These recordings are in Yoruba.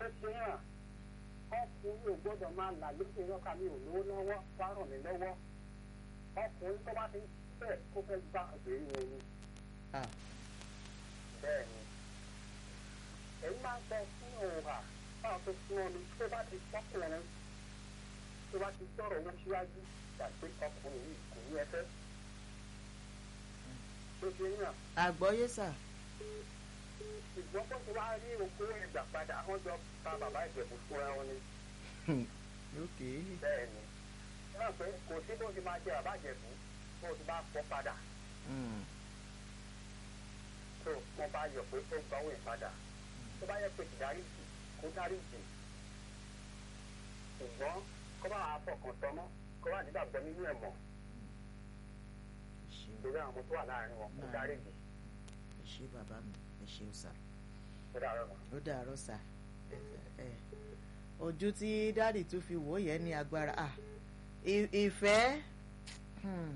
ṣe hàn ọkùnrin ò gbọ́dọ̀ máa là lókè lọ́ka mi ò lówó lọ́wọ́ wá ràn mí lọ́wọ́ ọkùnrin tó bá ti bẹ́ẹ̀ kó fẹ́ gbá obìnrin yẹn ni ah bẹ́ẹ̀ ni èyí máa ń sọ fún òǹkà báwọn tó fún ọ ni tó bá ti tọkùnrin tó bá ti sọ̀rọ̀ owó síwájú gbàgbé ọkùnrin yìí kò ní ẹfẹ́ tó ṣe yàn àgbọ́yé sà ṣùgbọ́n bó ti wá rí oko ìgbà padà wọ́n jọ pa bàbá ìjẹ̀bù fúnra wọn ni ok bẹ́ẹ̀ ni náà pé kò sí bó ti máa jẹ bàbá ìjẹ̀bù tó ti bá pọ̀ padà Mm. tó wọ́n bá yọ pé ó gba owó ìpadà tó bá yẹ pé ìdáríjì kó dáríjì ṣùgbọ́n kó bá wàá fọkàn tọmọ kó bá nígbàgbọ́ nínú ẹ̀ mọ̀ ẹ ṣeun lórí àwọn tó wà láàrin wọn kó Náà. dáríjì ẹ ṣe bàbá mi ẹ ṣeun sà tó dàrọ̀ mọ́. ó dàárọ̀ sà ẹ ẹ ojú tí dáàdì tún fi wò ó yẹn ní agbára ah ì- ìfẹ́ hmm.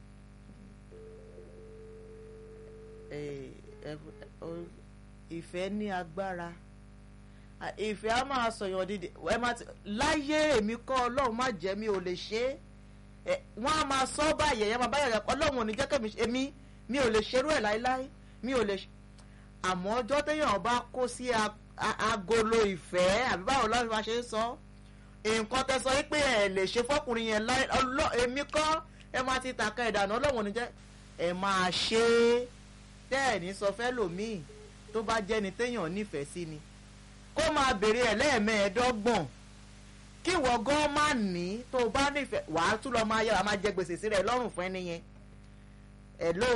Eh, ẹ- o- ìfẹ́ ní agbára Ah, ìfẹ́ á máa sọ̀yàn dídì ẹ má ti láyé èmi kọ́ ọlọ́run má jẹ́ mi ò lè ṣe é ẹ, wọ́n á máa sọ báyẹ̀ ẹ máa báyẹ̀ rẹ̀ ọlọ́run ò ní jẹ́ kẹ́mi èmi mi ò lè ṣerú ẹ̀ láéláé mi ò lè ṣe àmọ́ ọjọ́ téèyàn bá kó sí a- a- agolo ìfẹ́ àbí báwo lọ́run bá ṣe ń sọ nǹkan tẹ sọ pé ẹ lè ṣe fọkùnrin yẹn láì ọlọ́ èmi kọ́ ẹ máa ti tàka ìdáná ọlọ́run ò ní jẹ́ ẹ máa ṣe é tẹ́ ẹ̀ ní sọ fẹ́ lòmíì tó bá jẹ́ni téèyàn nífẹ̀ẹ́ sí ni kó máa béèrè ẹ̀ lẹ́ẹ̀mẹ́ẹ̀ẹ́dọ́gbọ̀n kí ìwọ gan má ní tó o bá nífẹ̀ẹ́ wàá tún lọ máa yára máa jẹ gbèsè sí rẹ̀ lọ́rùn fún ẹni yẹn hello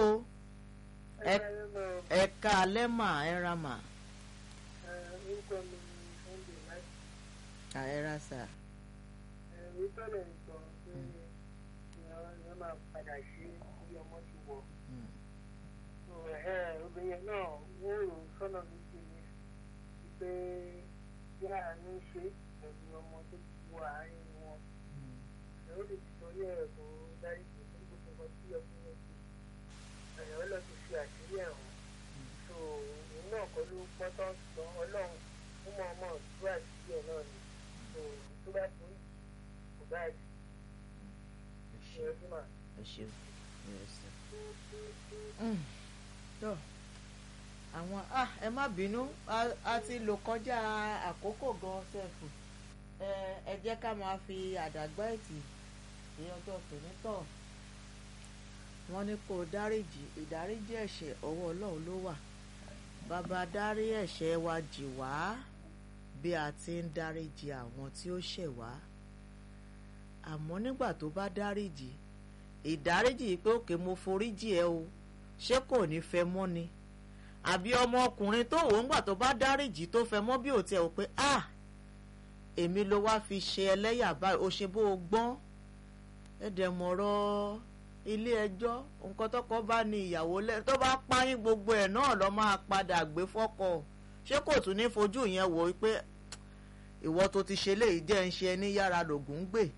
ẹ ẹ ká alẹ́ mà ẹ ra mà orúkọ mi ni sunday láti à ẹ ra sà ẹ̀rí tọ́lẹ̀ ń sọ pé ìyẹn máa padà sí bí ọmọ ti wọ̀ Mm. So, ẹ̀hẹ́, obìnrin yẹn náà wọ́n rò ó sọ́nà méjì ni pé bí àánú ṣe pẹ̀lú ọmọ tó ti wọ àárín wọn Mm. ẹ̀ ó lè ti torí ẹ̀ kó dárí jù fún gbogbo nǹkan tí ọkùnrin yẹn ti ẹ̀yọ́ lọ ti fi àṣírí ẹ̀ hàn so òun náà kọ́ ló pọ́tọ́ sọ ọlọ́run ó mọ̀ ọmọ tú àṣírí ẹ̀ náà ni so tó bá torí kò bá jù ẹ ní ṣe ọdún náà. ẹ ṣe ẹ ṣe. Mm. tó àwọn ah ẹ má bínú a- a ti lò kọjá àkókò gan sẹ́fù ẹ ẹ jẹ́ ká máa fi àdàgbà ẹ̀tì ní ọjọ́ tònítọ̀ wọ́n ní kó o dáríjì ìdáríjì ẹ̀ṣẹ̀ ọwọ́ ọlọ́run ló wà bàbá dárí ẹ̀ṣẹ̀ wa jì wá bí a ti ń dáríjì àwọn tí ó ṣẹ̀ wá àmọ́ nígbà tó bá dáríjì ìdáríjì pé òkè mo foríjì ẹ o ṣé kò ní fẹ́ mọ́ ni àbí ọmọkùnrin tó wò ń gbà tó bá dáríjì tó fẹ́ mọ́ bí ò tiẹ̀ wò pé ah èmi ló wá fi ṣe ẹlẹ́yà báyìí ó ṣe bó o gbọ́n ẹ̀dẹ̀ mọ̀rọ̀ ilé ẹjọ́ nǹkan tọkọ bá ní ìyàwó lẹ tó bá páyín gbogbo ẹ̀ náà lọ́ máa padà gbé fọ́kọ ṣé kò tún ní fojú yẹn wò ó pé ìwọ tó ti ṣe léyìí jẹ́ ń ṣe ẹni yára lògùn ń gbè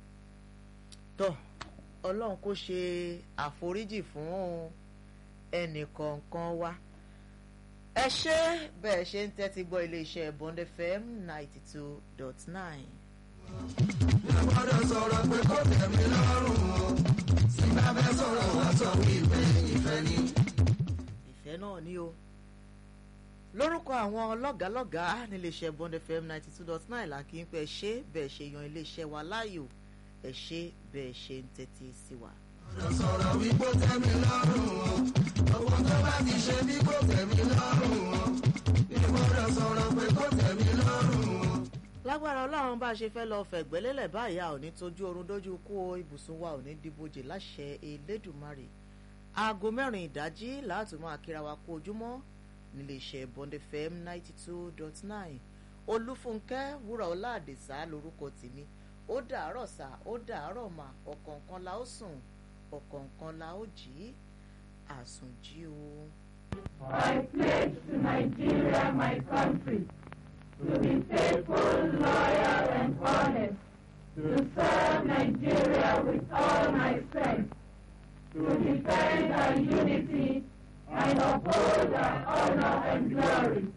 tọ́ ọlọ́run kó ṣe àforíjì fún ẹnì kọ̀ọ̀kan wa ẹ ṣé bẹ́ẹ̀ ṣe ń tẹ́tí gbọ́ iléeṣẹ́ Bond FM ninety two dot nine. gbọ́dọ̀ sọ̀rọ̀ pé kò tẹ̀mí lọ́rùn o tí bá fẹ́ sọ̀rọ̀ wá sọ wípé ìfẹ́ ni. ìfẹ́ náà ni o lórúkọ àwọn lọ́gàálọ́gàá níléeṣẹ́ Bond FM ninety two dot nine là kí n pẹ́ ṣe bẹ́ẹ̀ ṣe yan iléeṣẹ́ wa láàyò ẹ ṣé bẹ́ẹ̀ ṣe ń tẹ́tí sí wa. gbọ́dọ̀ sọ̀rọ̀ wí kò tẹ̀mí lọ́rùn o owó tó bá ti ṣe bí kò tẹ̀mí lọ́rùn o gbọ́dọ̀ sọ̀rọ̀ pé kò tẹ̀mí lọ́rùn o. lágbára ọlọ́run bá a ṣe fẹ́ lọ fẹ̀gbẹ́lélẹ̀ báyà ò ní tójú oorun dójú kú o ibùsùn wa ò ní dìbòjì láṣẹ elédùnmarè aago mẹ́rin ìdájí láti máa kíra wa kú ojúmọ́ níléeṣẹ́ Bond FM ninety two dot nine olúfúnkẹ́ wúrà ọlá àdìsá lórúkọ tèmi ó dàárọ̀ sá ó dàárọ̀ mà ọ̀kọ̀ọ̀kan la ó sùn ọ̀kọ̀ọ̀kan la ó jí àsùnjí o. I pledge to Nigeria, my country, to be faithful, loyal, and honest, to serve Nigeria with all my strength, to defend our unity and uphold our honor and glory.